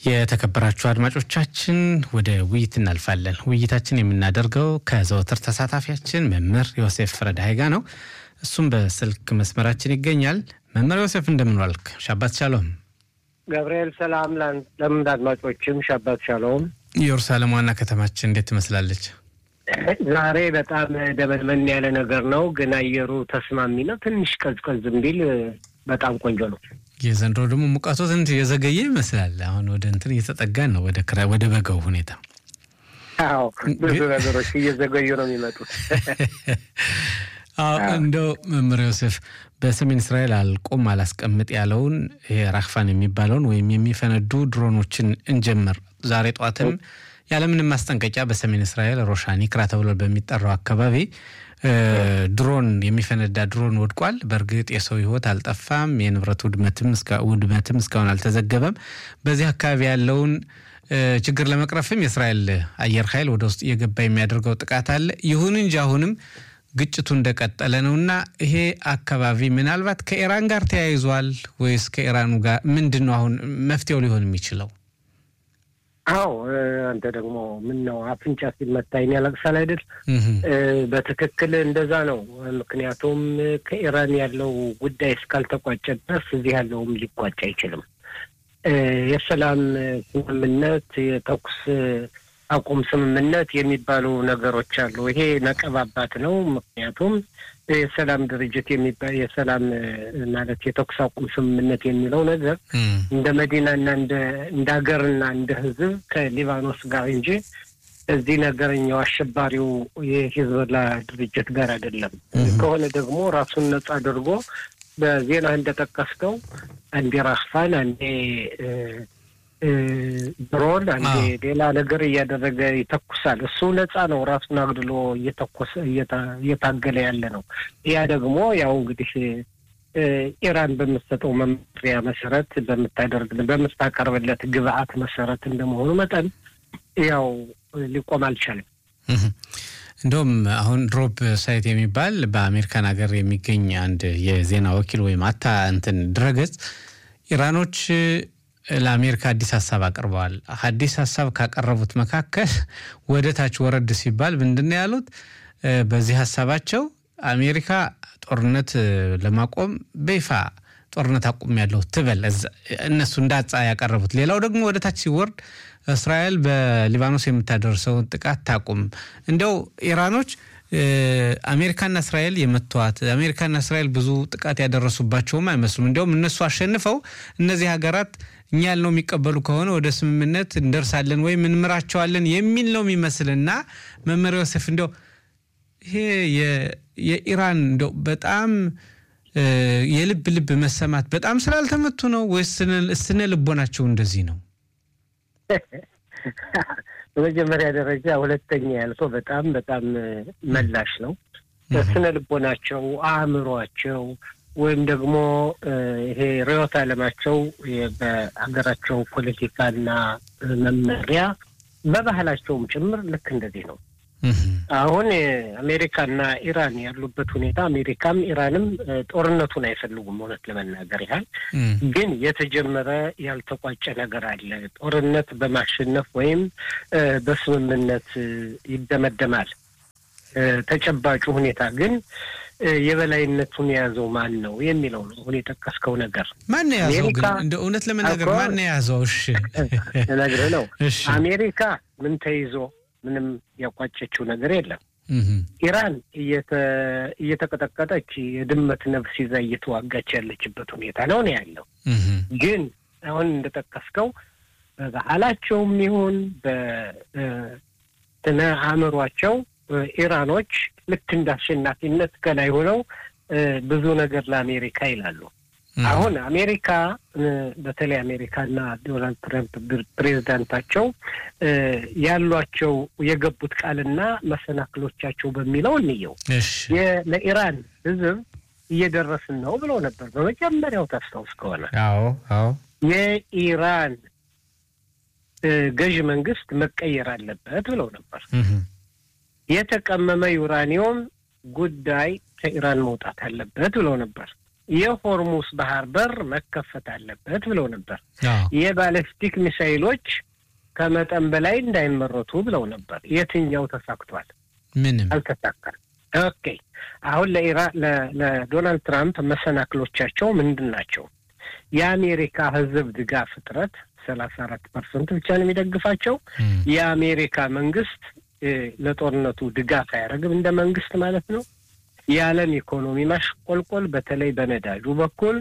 የተከበራችሁ አድማጮቻችን ወደ ውይይት እናልፋለን። ውይይታችን የምናደርገው ከዘወትር ተሳታፊያችን መምህር ዮሴፍ ረዳይ ጋ ነው። እሱም በስልክ መስመራችን ይገኛል። መምህር ዮሴፍ እንደምን ዋልክ? ሻባት ሻሎም። ገብርኤል ሰላም ለምን አድማጮችም ሻባት ሻሎም። ኢየሩሳሌም ዋና ከተማችን እንዴት ትመስላለች? ዛሬ በጣም ደመንመን ያለ ነገር ነው፣ ግን አየሩ ተስማሚ ነው። ትንሽ ቀዝቀዝ ቢል በጣም ቆንጆ ነው። የዘንድሮ ደግሞ ሙቀቱ ትንሽ የዘገየ ይመስላል። አሁን ወደ እንትን እየተጠጋን ነው፣ ወደ ክራ ወደ በጋው ሁኔታ። አዎ ብዙ ነገሮች እየዘገዩ ነው የሚመጡት። አዎ እንደው መምህር ዮሴፍ በሰሜን እስራኤል አልቆም አላስቀምጥ ያለውን ይሄ ራክፋን የሚባለውን ወይም የሚፈነዱ ድሮኖችን እንጀምር። ዛሬ ጠዋትም ያለምንም ማስጠንቀቂያ በሰሜን እስራኤል ሮሻኒ ክራ ተብሎ በሚጠራው አካባቢ ድሮን የሚፈነዳ ድሮን ወድቋል። በእርግጥ የሰው ሕይወት አልጠፋም። የንብረት ውድመትም ውድመትም እስካሁን አልተዘገበም። በዚህ አካባቢ ያለውን ችግር ለመቅረፍም የእስራኤል አየር ኃይል ወደ ውስጥ እየገባ የሚያደርገው ጥቃት አለ። ይሁን እንጂ አሁንም ግጭቱ እንደቀጠለ ነው እና ይሄ አካባቢ ምናልባት ከኢራን ጋር ተያይዟል ወይስ ከኢራኑ ጋር ምንድን ነው አሁን መፍትሄው ሊሆን የሚችለው? አዎ አንተ ደግሞ ምን ነው አፍንጫ ሲመታ ዓይን ያለቅሳል አይደል? በትክክል እንደዛ ነው። ምክንያቱም ከኢራን ያለው ጉዳይ እስካልተቋጨ ድረስ እዚህ ያለውም ሊቋጭ አይችልም። የሰላም ስምምነት፣ የተኩስ አቁም ስምምነት የሚባሉ ነገሮች አሉ። ይሄ ነቀባባት ነው። ምክንያቱም የሰላም ድርጅት የሚባል የሰላም ማለት የተኩስ አቁም ስምምነት የሚለው ነገር እንደ መዲናና እንደ ሀገርና እንደ ሕዝብ ከሊባኖስ ጋር እንጂ እዚህ ነገርኛው አሸባሪው የሂዝቦላ ድርጅት ጋር አይደለም። ከሆነ ደግሞ ራሱን ነጻ አድርጎ በዜና እንደጠቀስከው አንዴ ራክፋን አንዴ ድሮን አንዴ ሌላ ነገር እያደረገ ይተኩሳል። እሱ ነጻ ነው። ራሱን አግድሎ እየተኮሰ እየታገለ ያለ ነው። ያ ደግሞ ያው እንግዲህ ኢራን በምትሰጠው መመሪያ መሰረት በምታደርግ በምታቀርብለት ግብአት መሰረት እንደመሆኑ መጠን ያው ሊቆም አልቻለም። እንደውም አሁን ድሮፕ ሳይት የሚባል በአሜሪካን ሀገር የሚገኝ አንድ የዜና ወኪል ወይም አታ እንትን ድረገጽ ኢራኖች ለአሜሪካ አዲስ ሀሳብ አቅርበዋል። አዲስ ሀሳብ ካቀረቡት መካከል ወደ ታች ወረድ ሲባል ምንድን ነው ያሉት? በዚህ ሀሳባቸው አሜሪካ ጦርነት ለማቆም በይፋ ጦርነት አቁም ያለው ትበል እነሱ እንዳጻ ያቀረቡት። ሌላው ደግሞ ወደ ታች ሲወርድ እስራኤል በሊባኖስ የምታደርሰውን ጥቃት ታቁም። እንዲያው ኢራኖች አሜሪካና እስራኤል የመተዋት አሜሪካና እስራኤል ብዙ ጥቃት ያደረሱባቸውም አይመስሉም። እንዲያውም እነሱ አሸንፈው እነዚህ ሀገራት እኛ ያልነው የሚቀበሉ ከሆነ ወደ ስምምነት እንደርሳለን ወይም እንምራቸዋለን የሚል ነው የሚመስልና መምህር ዮሴፍ እንዲያው ይሄ የኢራን እንዲያው በጣም የልብ ልብ መሰማት በጣም ስላልተመቱ ነው ወይስ ስነ ልቦናቸው እንደዚህ ነው? በመጀመሪያ ደረጃ ሁለተኛ ያልከው በጣም በጣም መላሽ ነው። ስነ ልቦናቸው፣ አእምሯቸው ወይም ደግሞ ይሄ ርዕዮተ ዓለማቸው በሀገራቸው ፖለቲካና መመሪያ በባህላቸውም ጭምር ልክ እንደዚህ ነው። አሁን አሜሪካና ኢራን ያሉበት ሁኔታ አሜሪካም ኢራንም ጦርነቱን አይፈልጉም። እውነት ለመናገር ያህል ግን የተጀመረ ያልተቋጨ ነገር አለ። ጦርነት በማሸነፍ ወይም በስምምነት ይደመደማል። ተጨባጩ ሁኔታ ግን የበላይነቱን የያዘው ማን ነው የሚለው ነው። አሁን የጠቀስከው ነገር ማን የያዘው ግን እንደ እውነት ለመናገር ማን የያዘው? እሺ ነግርህ ነው አሜሪካ ምን ተይዞ ምንም ያቋጨችው ነገር የለም። ኢራን እየተቀጠቀጠች የድመት ነፍስ ይዛ እየተዋጋች ያለችበት ሁኔታ ነው ነው ያለው። ግን አሁን እንደጠቀስከው በባህላቸውም ይሁን በስነ አእምሯቸው ኢራኖች ልክ እንደ አሸናፊነት ከላይ ሆነው ብዙ ነገር ለአሜሪካ ይላሉ። አሁን አሜሪካ በተለይ አሜሪካና ዶናልድ ትራምፕ ፕሬዚዳንታቸው ያሏቸው የገቡት ቃልና መሰናክሎቻቸው በሚለው እንየው። ለኢራን ሕዝብ እየደረስን ነው ብለው ነበር በመጀመሪያው ታስታውስ ከሆነ አዎ አዎ የኢራን ገዥ መንግስት መቀየር አለበት ብለው ነበር። የተቀመመ ዩራኒየም ጉዳይ ከኢራን መውጣት አለበት ብለው ነበር። የሆርሙስ ባህር በር መከፈት አለበት ብለው ነበር። የባለስቲክ ሚሳይሎች ከመጠን በላይ እንዳይመረቱ ብለው ነበር። የትኛው ተሳክቷል? ምንም አልተሳካም። ኦኬ አሁን ለዶናልድ ትራምፕ መሰናክሎቻቸው ምንድን ናቸው? የአሜሪካ ሕዝብ ድጋፍ እጥረት ሰላሳ አራት ፐርሰንት ብቻ ነው የሚደግፋቸው። የአሜሪካ መንግስት ለጦርነቱ ድጋፍ አያደርግም እንደ መንግስት ማለት ነው። የዓለም ኢኮኖሚ ማሽቆልቆል በተለይ በነዳጁ በኩል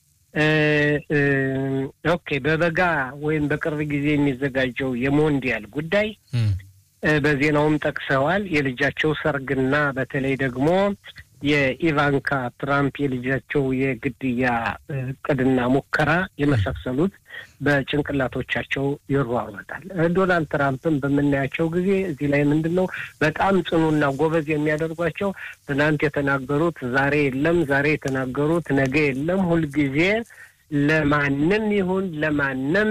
ኦኬ፣ በበጋ ወይም በቅርብ ጊዜ የሚዘጋጀው የሞንዲያል ጉዳይ በዜናውም ጠቅሰዋል። የልጃቸው ሰርግና በተለይ ደግሞ የኢቫንካ ትራምፕ የልጃቸው የግድያ እቅድና ሙከራ የመሳሰሉት በጭንቅላቶቻቸው ይሯሯጣል። ዶናልድ ትራምፕን በምናያቸው ጊዜ እዚህ ላይ ምንድን ነው በጣም ጽኑና ጎበዝ የሚያደርጓቸው ትናንት የተናገሩት ዛሬ የለም፣ ዛሬ የተናገሩት ነገ የለም። ሁልጊዜ ለማንም ይሁን ለማንም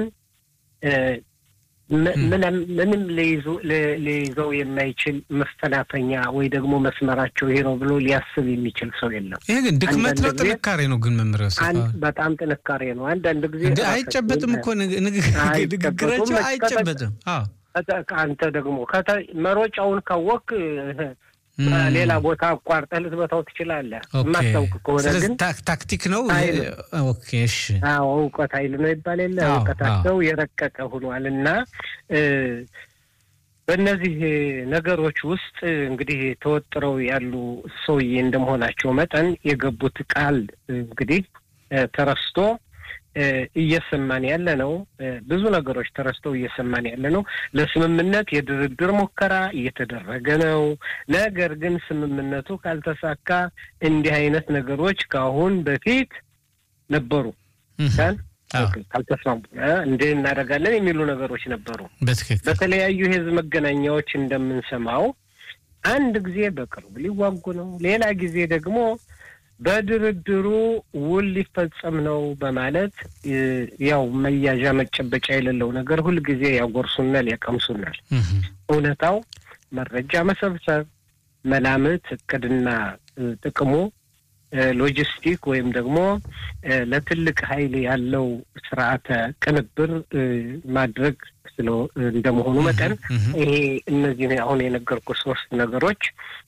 ምንም ሊይዘው የማይችል መፈናፈኛ ወይ ደግሞ መስመራቸው ይሄ ነው ብሎ ሊያስብ የሚችል ሰው የለም። ይሄ ግን ድክመት ነው ጥንካሬ ነው? ግን መምሪያ በጣም ጥንካሬ ነው። አንዳንድ ጊዜ አይጨበጥም እኮ ንግግራቸው አይጨበጥም። አንተ ደግሞ መሮጫውን ካወቅ ሌላ ቦታ አቋርጠህ ልትመታው ትችላለህ። የማታውቅ ከሆነ ግን ታክቲክ ነው። ኦኬ እሺ። አዎ እውቀት ኃይል ነው ይባል የለ እውቀታቸው የረቀቀ ሆኗል እና በእነዚህ ነገሮች ውስጥ እንግዲህ ተወጥረው ያሉ ሰውዬ እንደመሆናቸው መጠን የገቡት ቃል እንግዲህ ተረስቶ እየሰማን ያለ ነው። ብዙ ነገሮች ተረስተው እየሰማን ያለ ነው። ለስምምነት የድርድር ሙከራ እየተደረገ ነው። ነገር ግን ስምምነቱ ካልተሳካ እንዲህ አይነት ነገሮች ከአሁን በፊት ነበሩ። ካልተስማሙ እንዲህ እናደርጋለን የሚሉ ነገሮች ነበሩ። በተለያዩ የህዝብ መገናኛዎች እንደምንሰማው አንድ ጊዜ በቅርቡ ሊዋጉ ነው፣ ሌላ ጊዜ ደግሞ በድርድሩ ውል ሊፈጸም ነው በማለት ያው መያዣ መጨበጫ የሌለው ነገር ሁልጊዜ ያጎርሱናል፣ ያቀምሱናል። እውነታው መረጃ መሰብሰብ፣ መላምት፣ እቅድና ጥቅሙ ሎጂስቲክ ወይም ደግሞ ለትልቅ ኃይል ያለው ስርዓተ ቅንብር ማድረግ ስለ እንደመሆኑ መጠን ይሄ እነዚህ አሁን የነገርኩ ሶስት ነገሮች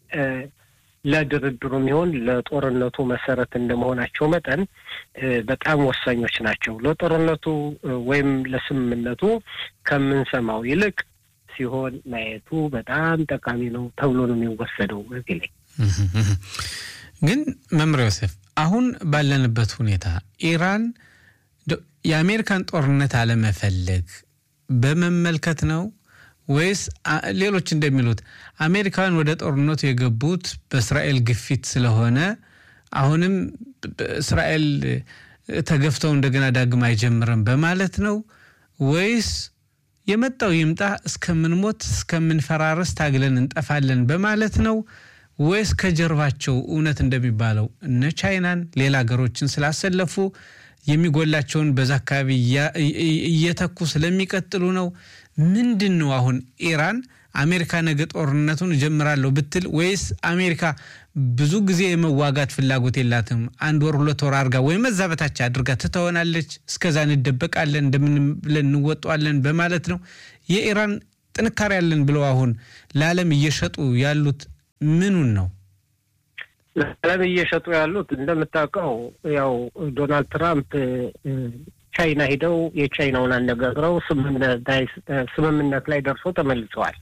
ለድርድሩም ይሆን ለጦርነቱ መሰረት እንደመሆናቸው መጠን በጣም ወሳኞች ናቸው። ለጦርነቱ ወይም ለስምምነቱ ከምንሰማው ይልቅ ሲሆን ማየቱ በጣም ጠቃሚ ነው ተብሎ ነው የሚወሰደው። እዚህ ላይ ግን መምሪያ ዮሴፍ፣ አሁን ባለንበት ሁኔታ ኢራን የአሜሪካን ጦርነት አለመፈለግ በመመልከት ነው ወይስ ሌሎች እንደሚሉት አሜሪካውያን ወደ ጦርነቱ የገቡት በእስራኤል ግፊት ስለሆነ አሁንም እስራኤል ተገፍተው እንደገና ዳግም አይጀምርም በማለት ነው ወይስ የመጣው ይምጣ እስከምንሞት እስከምንፈራረስ ታግለን እንጠፋለን በማለት ነው ወይስ ከጀርባቸው እውነት እንደሚባለው እነ ቻይናን ሌላ ሀገሮችን ስላሰለፉ የሚጎላቸውን በዛ አካባቢ እየተኩ ስለሚቀጥሉ ነው? ምንድን ነው አሁን ኢራን አሜሪካ ነገ ጦርነቱን እጀምራለሁ ብትል ወይስ አሜሪካ ብዙ ጊዜ የመዋጋት ፍላጎት የላትም፣ አንድ ወር ሁለት ወር አድርጋ ወይም እዛ በታች አድርጋ ትተወናለች፣ እስከዛ እንደበቃለን፣ እንደምን ብለን እንወጧለን በማለት ነው? የኢራን ጥንካሬ ያለን ብለው አሁን ለዓለም እየሸጡ ያሉት ምኑን ነው? ለዓለም እየሸጡ ያሉት እንደምታውቀው ያው ዶናልድ ትራምፕ ቻይና ሂደው የቻይናውን አነጋግረው ስምምነት ላይ ደርሶ ተመልሰዋል።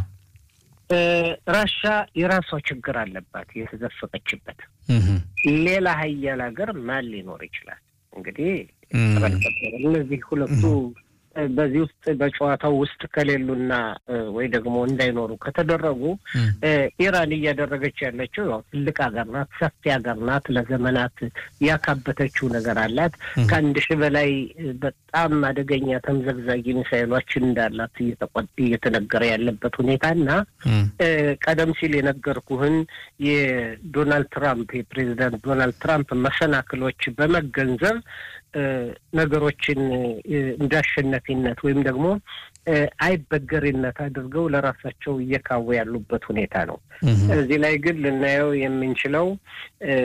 ራሻ የራሷ ችግር አለባት የተዘፈቀችበት። ሌላ ሀያል ሀገር ማን ሊኖር ይችላል? እንግዲህ እነዚህ ሁለቱ በዚህ ውስጥ በጨዋታው ውስጥ ከሌሉና ወይ ደግሞ እንዳይኖሩ ከተደረጉ ኢራን እያደረገች ያለችው ያው ትልቅ ሀገር ናት፣ ሰፊ ሀገር ናት። ለዘመናት ያካበተችው ነገር አላት። ከአንድ ሺህ በላይ በጣም አደገኛ ተምዘግዛጊ ሚሳይሎችን እንዳላት እየተነገረ ያለበት ሁኔታ እና ቀደም ሲል የነገርኩህን የዶናልድ ትራምፕ የፕሬዚዳንት ዶናልድ ትራምፕ መሰናክሎች በመገንዘብ ነገሮችን እንደ አሸናፊነት ወይም ደግሞ አይበገሬነት አድርገው ለራሳቸው እየካወ ያሉበት ሁኔታ ነው። እዚህ ላይ ግን ልናየው የምንችለው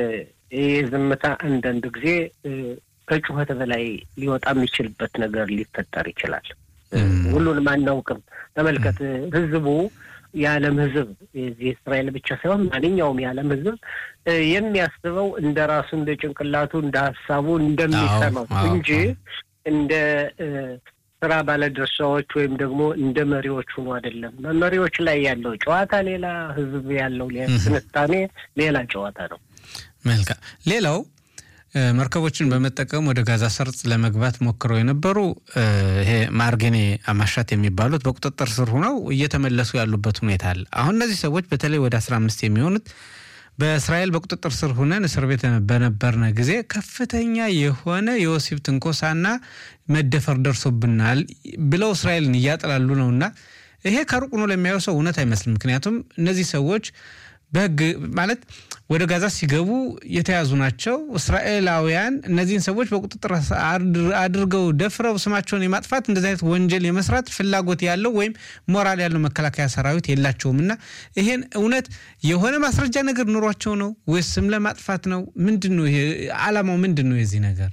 ይህ ዝምታ አንዳንድ ጊዜ ከጩኸት በላይ ሊወጣ የሚችልበት ነገር ሊፈጠር ይችላል። ሁሉንም አናውቅም። ተመልከት፣ ህዝቡ የዓለም ህዝብ የዚህ እስራኤል ብቻ ሳይሆን ማንኛውም የዓለም ህዝብ የሚያስበው እንደ ራሱ እንደ ጭንቅላቱ እንደ ሀሳቡ እንደሚሰማው እንጂ እንደ ስራ ባለድርሻዎች ወይም ደግሞ እንደ መሪዎች ሆኖ አይደለም። መሪዎች ላይ ያለው ጨዋታ ሌላ፣ ህዝብ ያለው ትንታኔ ሌላ ጨዋታ ነው። መልካም። ሌላው መርከቦችን በመጠቀም ወደ ጋዛ ሰርጥ ለመግባት ሞክረው የነበሩ ይሄ ማርጌኔ አማሻት የሚባሉት በቁጥጥር ስር ሆነው እየተመለሱ ያሉበት ሁኔታ አለ። አሁን እነዚህ ሰዎች በተለይ ወደ አስራ አምስት የሚሆኑት በእስራኤል በቁጥጥር ስር ሆነን እስር ቤት በነበርነ ጊዜ ከፍተኛ የሆነ የወሲብ ትንኮሳና መደፈር ደርሶብናል ብለው እስራኤልን እያጠላሉ ነውና ይሄ ከሩቅ ነው ለሚያየው ሰው እውነት አይመስልም። ምክንያቱም እነዚህ ሰዎች በህግ ማለት ወደ ጋዛ ሲገቡ የተያዙ ናቸው። እስራኤላውያን እነዚህን ሰዎች በቁጥጥር አድርገው ደፍረው ስማቸውን የማጥፋት እንደዚህ አይነት ወንጀል የመስራት ፍላጎት ያለው ወይም ሞራል ያለው መከላከያ ሰራዊት የላቸውም እና ይሄን እውነት የሆነ ማስረጃ ነገር ኑሯቸው ነው ወይስ ስም ለማጥፋት ነው? ምንድን ነው ይሄ አላማው? ምንድን ነው የዚህ ነገር?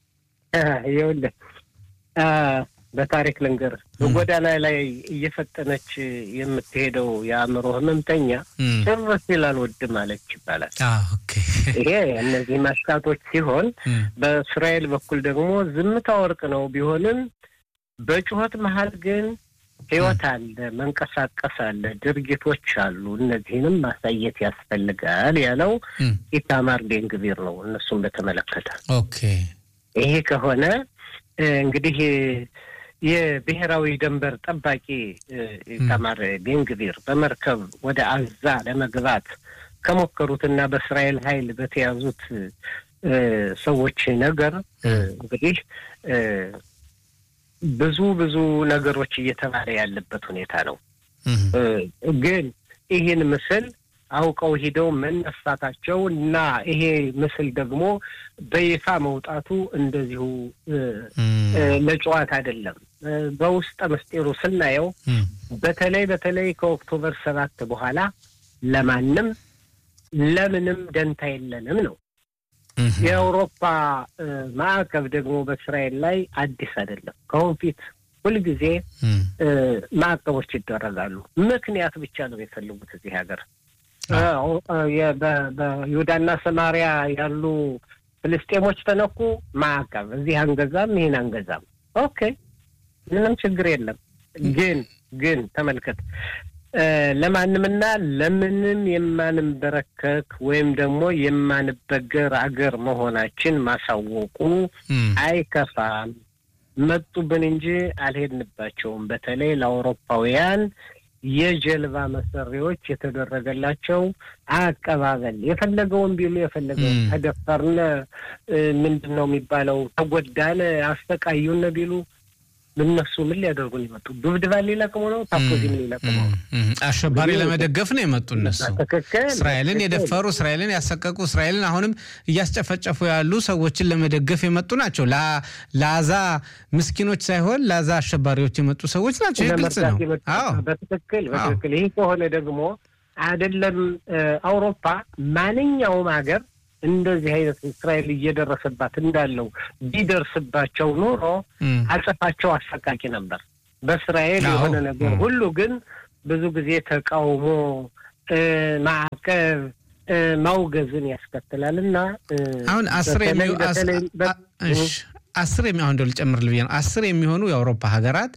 ይኸውልህ በታሪክ ልንገር በጎዳና ላይ እየፈጠነች የምትሄደው የአእምሮ ህመምተኛ ጭር ሲል አልወድም አለች ይባላል። ይሄ እነዚህ ማስታቶች ሲሆን፣ በእስራኤል በኩል ደግሞ ዝምታ ወርቅ ነው ቢሆንም በጩኸት መሀል ግን ህይወት አለ፣ መንቀሳቀስ አለ፣ ድርጊቶች አሉ። እነዚህንም ማሳየት ያስፈልጋል ያለው ኢታማር ቤንግቪር ነው። እነሱም በተመለከተ ይሄ ከሆነ እንግዲህ የብሔራዊ ደንበር ጠባቂ ኢታማር ቤንግቪር በመርከብ ወደ አዛ ለመግባት ከሞከሩትና በእስራኤል ኃይል በተያዙት ሰዎች ነገር እንግዲህ ብዙ ብዙ ነገሮች እየተባለ ያለበት ሁኔታ ነው። ግን ይህን ምስል አውቀው ሂደው መነሳታቸው እና ይሄ ምስል ደግሞ በይፋ መውጣቱ እንደዚሁ ለጨዋታ አይደለም። በውስጠ ምስጢሩ ስናየው በተለይ በተለይ ከኦክቶበር ሰባት በኋላ ለማንም ለምንም ደንታ የለንም ነው። የአውሮፓ ማዕቀብ ደግሞ በእስራኤል ላይ አዲስ አይደለም። ከአሁን ፊት ሁልጊዜ ማዕቀቦች ይደረጋሉ። ምክንያት ብቻ ነው የሚፈልጉት እዚህ ሀገር በይሁዳና ሰማሪያ ያሉ ፍልስጤሞች ተነኩ፣ ማዕቀብ እዚህ አንገዛም፣ ይህን አንገዛም። ኦኬ ምንም ችግር የለም። ግን ግን ተመልከት ለማንምና ለምንም የማንበረከክ ወይም ደግሞ የማንበገር አገር መሆናችን ማሳወቁ አይከፋም። መጡብን እንጂ አልሄድንባቸውም። በተለይ ለአውሮፓውያን የጀልባ መሰሪዎች የተደረገላቸው አቀባበል የፈለገውን ቢሉ የፈለገውን ተደፈርነ፣ ምንድን ነው የሚባለው፣ ተጎዳነ፣ አሰቃዩነ ቢሉ እነሱ ምን ሊያደርጉን የመጡ ዱብድባ ሊለቅሙ ነው? ታፖዚም ሊለቅሙ ነው? አሸባሪ ለመደገፍ ነው የመጡ እነሱ። ትክክል። እስራኤልን የደፈሩ እስራኤልን ያሰቀቁ እስራኤልን አሁንም እያስጨፈጨፉ ያሉ ሰዎችን ለመደገፍ የመጡ ናቸው። ለአዛ ምስኪኖች ሳይሆን ለአዛ አሸባሪዎች የመጡ ሰዎች ናቸው። ይህ ግልጽ ነው። አዎ በትክክል በትክክል። ይህ ከሆነ ደግሞ አይደለም አውሮፓ ማንኛውም ሀገር እንደዚህ አይነት እስራኤል እየደረሰባት እንዳለው ቢደርስባቸው ኖሮ አጸፋቸው አሰቃቂ ነበር። በእስራኤል የሆነ ነገር ሁሉ ግን ብዙ ጊዜ ተቃውሞ፣ ማዕቀብ፣ ማውገዝን ያስከትላል እና አሁን አስር አስር የሚሆን እንደው ልጨምርልህ ብዬ ነው አስር የሚሆኑ የአውሮፓ ሀገራት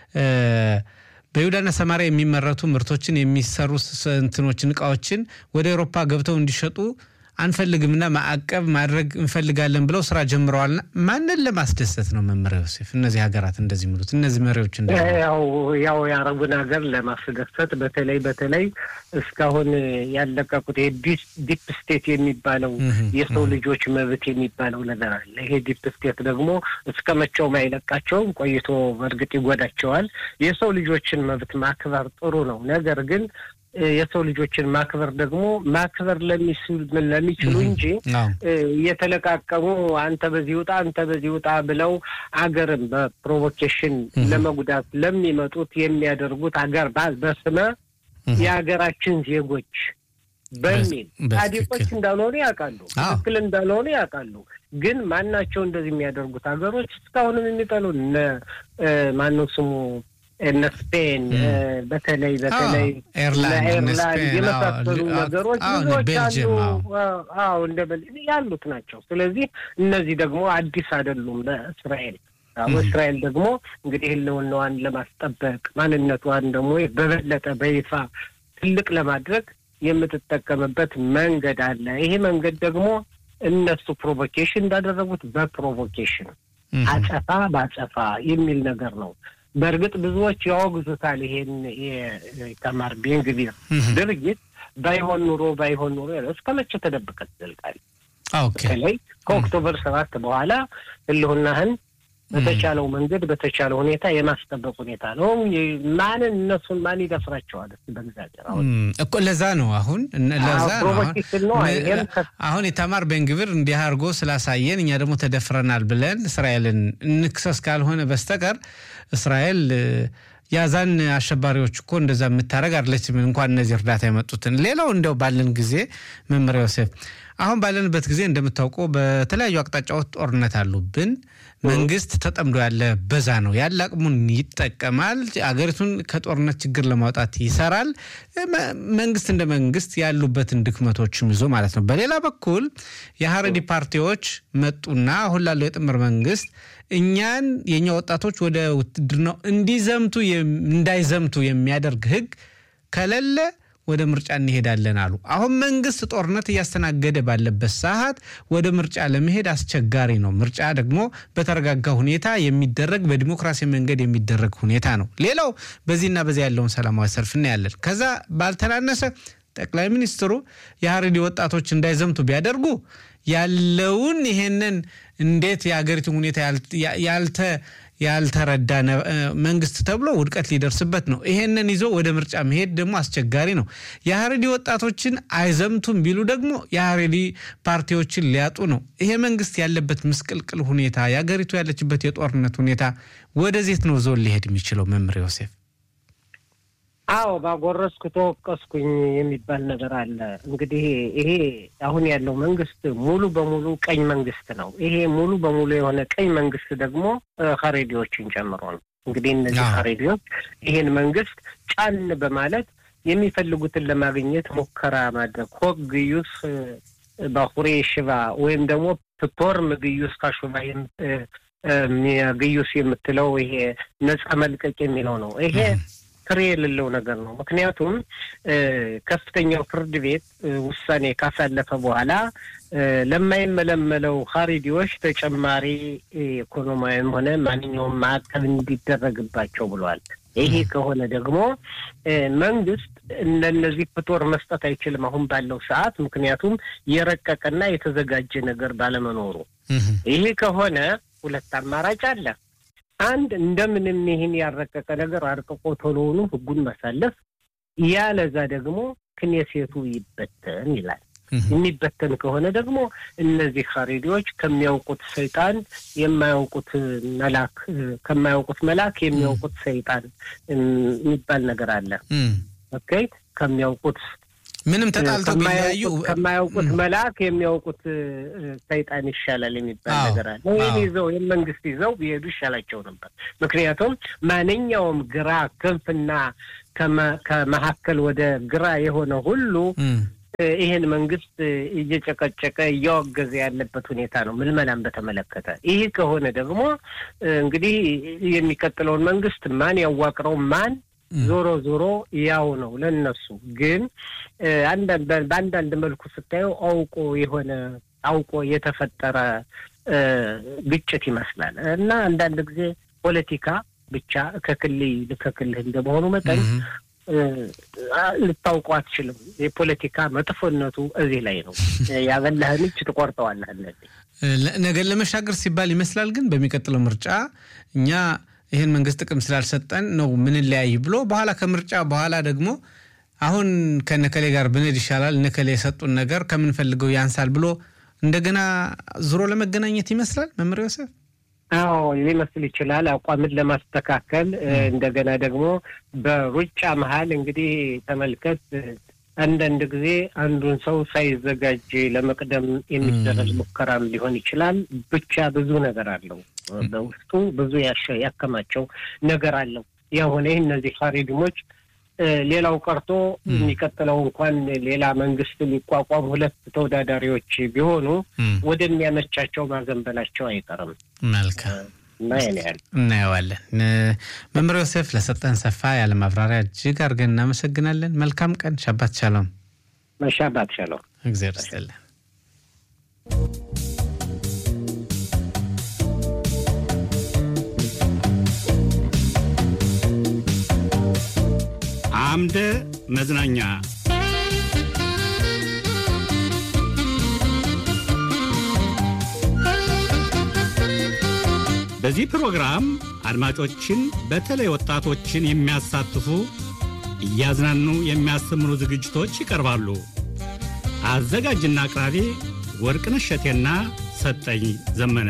በይሁዳና ሰማሪያ የሚመረቱ ምርቶችን የሚሰሩ እንትኖችን እቃዎችን ወደ አውሮፓ ገብተው እንዲሸጡ አንፈልግምና ማዕቀብ ማድረግ እንፈልጋለን ብለው ስራ ጀምረዋልና ማንን ለማስደሰት ነው መመሪያ ዮሴፍ? እነዚህ ሀገራት እንደዚህ የሚሉት እነዚህ መሪዎች እንደ ያው ያው የአረቡን ሀገር ለማስደሰት በተለይ በተለይ እስካሁን ያለቀቁት ዲፕ ስቴት የሚባለው የሰው ልጆች መብት የሚባለው ነገር አለ። ይሄ ዲፕ ስቴት ደግሞ እስከ መቼውም አይለቃቸውም፣ ቆይቶ በእርግጥ ይጎዳቸዋል። የሰው ልጆችን መብት ማክበር ጥሩ ነው። ነገር ግን የሰው ልጆችን ማክበር ደግሞ ማክበር ለሚችሉ እንጂ እየተለቃቀሙ አንተ በዚህ ውጣ አንተ በዚህ ውጣ ብለው አገርን በፕሮቮኬሽን ለመጉዳት ለሚመጡት የሚያደርጉት አገር በስመ የሀገራችን ዜጎች በሚል ጻድቆች እንዳልሆኑ ያውቃሉ፣ ትክክል እንዳልሆኑ ያውቃሉ። ግን ማናቸው እንደዚህ የሚያደርጉት ሀገሮች እስካሁንም የሚጠሉ እነ ማነው ስሙ እነ ስፔን በተለይ በተለይ ኤርላንድ የመሳሰሉ ነገሮች ብዙዎች አሉ። አዎ እንደ ያሉት ናቸው። ስለዚህ እነዚህ ደግሞ አዲስ አይደሉም ለእስራኤል። እስራኤል ደግሞ እንግዲህ ህልውናዋን ለማስጠበቅ ማንነቷን ደግሞ በበለጠ በይፋ ትልቅ ለማድረግ የምትጠቀምበት መንገድ አለ። ይሄ መንገድ ደግሞ እነሱ ፕሮቮኬሽን እንዳደረጉት በፕሮቮኬሽን አጸፋ በአጸፋ የሚል ነገር ነው። በእርግጥ ብዙዎች ያወግዙታል ይሄን የኢታማር ቤን ግቪር ድርጊት። ባይሆን ኑሮ ባይሆን ኑሮ እስከ መቼ ተደብቀህ ትዘልቃለህ? በተለይ ከኦክቶበር ሰባት በኋላ ህልውናህን በተቻለው መንገድ በተቻለው ሁኔታ የማስጠበቅ ሁኔታ ነው። ማንን እነሱን ማን ይደፍራቸዋል? በእግዚአብሔር አሁን እኮ ለዛ ነው አሁን ለዛ ነው አሁን ኢታማር ቤንግቪር እንዲህ አድርጎ ስላሳየን እኛ ደግሞ ተደፍረናል ብለን እስራኤልን እንክሰስ ካልሆነ በስተቀር እስራኤል ያዛን አሸባሪዎች እኮ እንደዛ የምታደረግ አለችም። እንኳን እነዚህ እርዳታ የመጡትን ሌላው እንደው ባለን ጊዜ መመሪያ ዮሴፍ አሁን ባለንበት ጊዜ እንደምታውቀው በተለያዩ አቅጣጫዎች ጦርነት አሉብን። መንግስት ተጠምዶ ያለ በዛ ነው ያለ አቅሙን ይጠቀማል። አገሪቱን ከጦርነት ችግር ለማውጣት ይሰራል። መንግስት እንደ መንግስት ያሉበትን ድክመቶችም ይዞ ማለት ነው። በሌላ በኩል የሀረዲ ፓርቲዎች መጡና አሁን ላለው የጥምር መንግስት እኛን የእኛ ወጣቶች ወደ ውትድርናው እንዲዘምቱ እንዳይዘምቱ የሚያደርግ ህግ ከሌለ ወደ ምርጫ እንሄዳለን አሉ። አሁን መንግስት ጦርነት እያስተናገደ ባለበት ሰዓት ወደ ምርጫ ለመሄድ አስቸጋሪ ነው። ምርጫ ደግሞ በተረጋጋ ሁኔታ የሚደረግ በዲሞክራሲ መንገድ የሚደረግ ሁኔታ ነው። ሌላው በዚህና በዚያ ያለውን ሰላማዊ ሰልፍ እናያለን። ከዛ ባልተናነሰ ጠቅላይ ሚኒስትሩ የሀረሪ ወጣቶች እንዳይዘምቱ ቢያደርጉ ያለውን ይሄንን እንዴት የሀገሪቱን ሁኔታ ያልተ ያልተረዳ መንግስት ተብሎ ውድቀት ሊደርስበት ነው። ይሄንን ይዞ ወደ ምርጫ መሄድ ደግሞ አስቸጋሪ ነው። የሀረሪ ወጣቶችን አይዘምቱም ቢሉ ደግሞ የሀረሪ ፓርቲዎችን ሊያጡ ነው። ይሄ መንግስት ያለበት ምስቅልቅል ሁኔታ፣ የሀገሪቱ ያለችበት የጦርነት ሁኔታ ወደዜት ነው ዞን ሊሄድ የሚችለው? መምህር ዮሴፍ አዎ ባጎረስኩ ተወቀስኩኝ የሚባል ነገር አለ። እንግዲህ ይሄ አሁን ያለው መንግስት ሙሉ በሙሉ ቀኝ መንግስት ነው። ይሄ ሙሉ በሙሉ የሆነ ቀኝ መንግስት ደግሞ ሀሬዲዎችን ጨምሮ ነው። እንግዲህ እነዚህ ሀሬዲዎች ይሄን መንግስት ጫን በማለት የሚፈልጉትን ለማግኘት ሙከራ ማድረግ ሆግ ግዩስ ባሁሬ ሽባ ወይም ደግሞ ፕቶርም ግዩስ ካሹባ ግዩስ የምትለው ይሄ ነጻ መልቀቅ የሚለው ነው ይሄ ፍሬ የሌለው ነገር ነው። ምክንያቱም ከፍተኛው ፍርድ ቤት ውሳኔ ካሳለፈ በኋላ ለማይመለመለው ሀሪዲዎች ተጨማሪ ኢኮኖሚያዊም ሆነ ማንኛውም ማዕቀብ እንዲደረግባቸው ብሏል። ይሄ ከሆነ ደግሞ መንግስት ለእነዚህ ፍቶር መስጠት አይችልም አሁን ባለው ሰዓት፣ ምክንያቱም የረቀቀና የተዘጋጀ ነገር ባለመኖሩ። ይሄ ከሆነ ሁለት አማራጭ አለ። አንድ እንደምንም ይህን ያረቀቀ ነገር አርቅቆ ቶሎውኑ ህጉን ማሳለፍ፣ ያለዛ ደግሞ ክኔሴቱ ይበተን ይላል። የሚበተን ከሆነ ደግሞ እነዚህ ሀሬዲዎች ከሚያውቁት ሰይጣን የማያውቁት መላክ ከማያውቁት መላክ የሚያውቁት ሰይጣን የሚባል ነገር አለ። ኦኬ ከሚያውቁት ምንም ተጣልተው ቢለያዩ ከማያውቁት መልአክ የሚያውቁት ሰይጣን ይሻላል የሚባል ነገር አለ። ይህን ይዘው ይህን መንግስት ይዘው ቢሄዱ ይሻላቸው ነበር። ምክንያቱም ማንኛውም ግራ ክንፍና ከመካከል ወደ ግራ የሆነ ሁሉ ይህን መንግስት እየጨቀጨቀ እያወገዘ ያለበት ሁኔታ ነው፣ ምልመላን በተመለከተ። ይህ ከሆነ ደግሞ እንግዲህ የሚቀጥለውን መንግስት ማን ያዋቅረው ማን ዞሮ ዞሮ ያው ነው ለነሱ። ግን በአንዳንድ መልኩ ስታየው አውቆ የሆነ አውቆ የተፈጠረ ግጭት ይመስላል እና አንዳንድ ጊዜ ፖለቲካ ብቻ ከክልል ከክልል እንደመሆኑ መጠን ልታውቀው አትችልም። የፖለቲካ መጥፎነቱ እዚህ ላይ ነው። ያበላህን እጅ ትቆርጠዋለህ። ነገር ለመሻገር ሲባል ይመስላል። ግን በሚቀጥለው ምርጫ እኛ ይህን መንግስት ጥቅም ስላልሰጠን ነው ምንለያይ ብሎ በኋላ ከምርጫ በኋላ ደግሞ አሁን ከነከሌ ጋር ብንሄድ ይሻላል፣ እነከሌ የሰጡን ነገር ከምንፈልገው ያንሳል ብሎ እንደገና ዙሮ ለመገናኘት ይመስላል መምህር ዮሴፍ። አዎ ሊመስል ይችላል። አቋምን ለማስተካከል እንደገና ደግሞ በሩጫ መሀል እንግዲህ ተመልከት አንዳንድ ጊዜ አንዱን ሰው ሳይዘጋጅ ለመቅደም የሚደረግ ሙከራም ሊሆን ይችላል። ብቻ ብዙ ነገር አለው በውስጡ ብዙ ያከማቸው ነገር አለው። ያሆነ እነዚህ ሀሪድሞች ሌላው ቀርቶ የሚቀጥለው እንኳን ሌላ መንግስት ሊቋቋም ሁለት ተወዳዳሪዎች ቢሆኑ ወደሚያመቻቸው ማዘንበላቸው አይቀርም። መልካም እና ያን ያህል እናየዋለን። መምህር ዮሴፍ ለሰጠን ሰፋ ያለ ማብራሪያ እጅግ አድርገን እናመሰግናለን። መልካም ቀን። ሻባት ሻሎም። መሻባት ሻሎም። እግዚአብሔር ይስጥልን። አምደ መዝናኛ በዚህ ፕሮግራም አድማጮችን በተለይ ወጣቶችን የሚያሳትፉ እያዝናኑ የሚያስተምሩ ዝግጅቶች ይቀርባሉ። አዘጋጅና አቅራቢ ወርቅነሽ እሸቴና ሰጠኝ ዘመነ።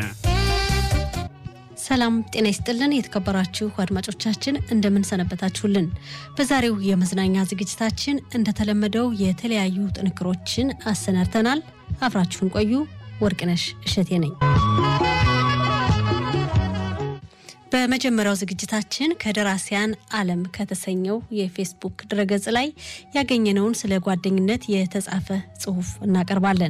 ሰላም ጤና ይስጥልን። የተከበራችሁ አድማጮቻችን እንደምን ሰነበታችሁልን? በዛሬው የመዝናኛ ዝግጅታችን እንደተለመደው የተለያዩ ጥንክሮችን አሰናድተናል። አብራችሁን ቆዩ። ወርቅነሽ እሸቴ ነኝ። በመጀመሪያው ዝግጅታችን ከደራሲያን ዓለም ከተሰኘው የፌስቡክ ድረገጽ ላይ ያገኘነውን ስለ ጓደኝነት የተጻፈ ጽሑፍ እናቀርባለን።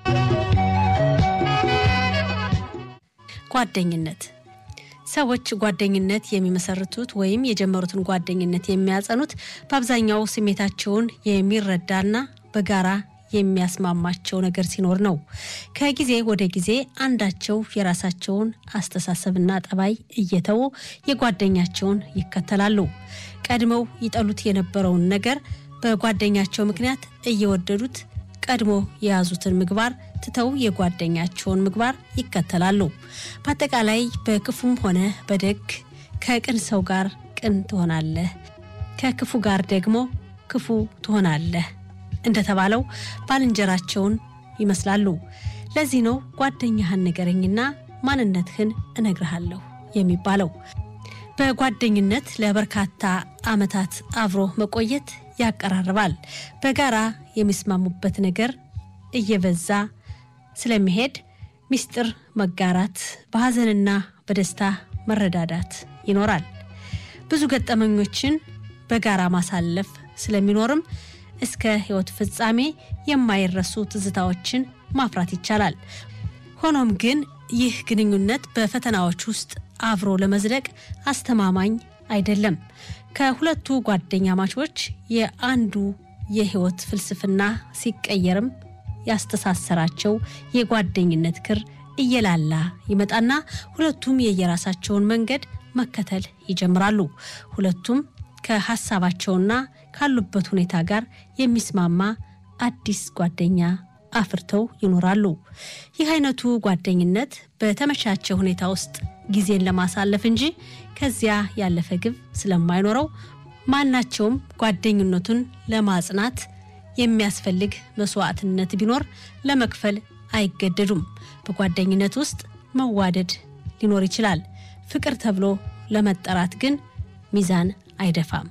ጓደኝነት ሰዎች ጓደኝነት የሚመሰርቱት ወይም የጀመሩትን ጓደኝነት የሚያጸኑት በአብዛኛው ስሜታቸውን የሚረዳና በጋራ የሚያስማማቸው ነገር ሲኖር ነው። ከጊዜ ወደ ጊዜ አንዳቸው የራሳቸውን አስተሳሰብና ጠባይ እየተዉ የጓደኛቸውን ይከተላሉ። ቀድመው ይጠሉት የነበረውን ነገር በጓደኛቸው ምክንያት እየወደዱት ቀድሞ የያዙትን ምግባር ትተው የጓደኛቸውን ምግባር ይከተላሉ። በአጠቃላይ በክፉም ሆነ በደግ ከቅን ሰው ጋር ቅን ትሆናለህ፣ ከክፉ ጋር ደግሞ ክፉ ትሆናለህ እንደተባለው ባልንጀራቸውን ይመስላሉ። ለዚህ ነው ጓደኛህን ንገረኝና ማንነትህን እነግርሃለሁ የሚባለው። በጓደኝነት ለበርካታ ዓመታት አብሮ መቆየት ያቀራርባል። በጋራ የሚስማሙበት ነገር እየበዛ ስለሚሄድ ሚስጥር መጋራት፣ በሐዘንና በደስታ መረዳዳት ይኖራል። ብዙ ገጠመኞችን በጋራ ማሳለፍ ስለሚኖርም እስከ ሕይወት ፍጻሜ የማይረሱ ትዝታዎችን ማፍራት ይቻላል። ሆኖም ግን ይህ ግንኙነት በፈተናዎች ውስጥ አብሮ ለመዝለቅ አስተማማኝ አይደለም። ከሁለቱ ጓደኛ ማቾች የአንዱ የሕይወት ፍልስፍና ሲቀየርም ያስተሳሰራቸው የጓደኝነት ክር እየላላ ይመጣና ሁለቱም የየራሳቸውን መንገድ መከተል ይጀምራሉ። ሁለቱም ከሀሳባቸውና ካሉበት ሁኔታ ጋር የሚስማማ አዲስ ጓደኛ አፍርተው ይኖራሉ። ይህ አይነቱ ጓደኝነት በተመቻቸ ሁኔታ ውስጥ ጊዜን ለማሳለፍ እንጂ ከዚያ ያለፈ ግብ ስለማይኖረው ማናቸውም ጓደኝነቱን ለማጽናት የሚያስፈልግ መስዋዕትነት ቢኖር ለመክፈል አይገደዱም። በጓደኝነት ውስጥ መዋደድ ሊኖር ይችላል። ፍቅር ተብሎ ለመጠራት ግን ሚዛን አይደፋም።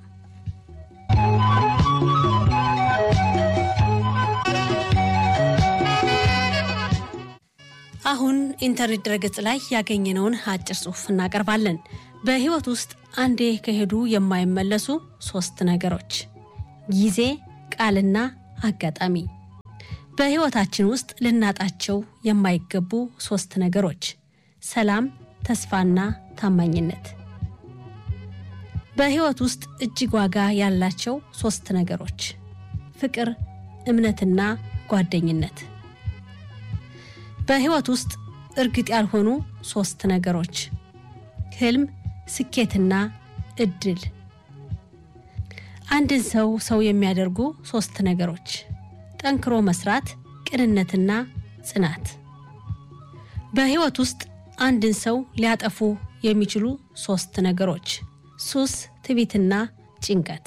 አሁን ኢንተርኔት ድረገጽ ላይ ያገኘነውን አጭር ጽሑፍ እናቀርባለን። በሕይወት ውስጥ አንዴ ከሄዱ የማይመለሱ ሶስት ነገሮች ጊዜ፣ ቃልና አጋጣሚ። በሕይወታችን ውስጥ ልናጣቸው የማይገቡ ሶስት ነገሮች ሰላም፣ ተስፋና ታማኝነት። በሕይወት ውስጥ እጅግ ዋጋ ያላቸው ሶስት ነገሮች ፍቅር፣ እምነትና ጓደኝነት። በሕይወት ውስጥ እርግጥ ያልሆኑ ሶስት ነገሮች ህልም፣ ስኬትና እድል። አንድን ሰው ሰው የሚያደርጉ ሶስት ነገሮች ጠንክሮ መስራት፣ ቅንነትና ጽናት። በሕይወት ውስጥ አንድን ሰው ሊያጠፉ የሚችሉ ሶስት ነገሮች ሱስ፣ ትዕቢትና ጭንቀት።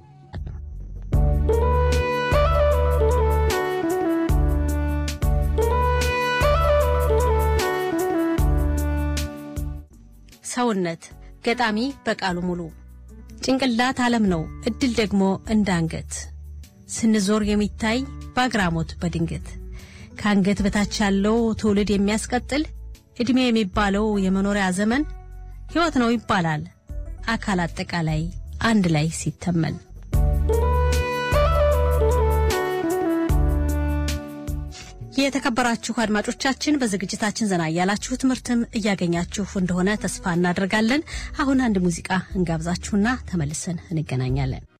ሰውነት ገጣሚ በቃሉ ሙሉ ጭንቅላት ዓለም ነው፣ እድል ደግሞ እንዳንገት ስንዞር የሚታይ በአግራሞት በድንገት ከአንገት በታች ያለው ትውልድ የሚያስቀጥል ዕድሜ የሚባለው የመኖሪያ ዘመን ሕይወት ነው ይባላል አካል አጠቃላይ አንድ ላይ ሲተመን። የተከበራችሁ አድማጮቻችን በዝግጅታችን ዘና እያላችሁ ትምህርትም እያገኛችሁ እንደሆነ ተስፋ እናደርጋለን። አሁን አንድ ሙዚቃ እንጋብዛችሁና ተመልሰን እንገናኛለን።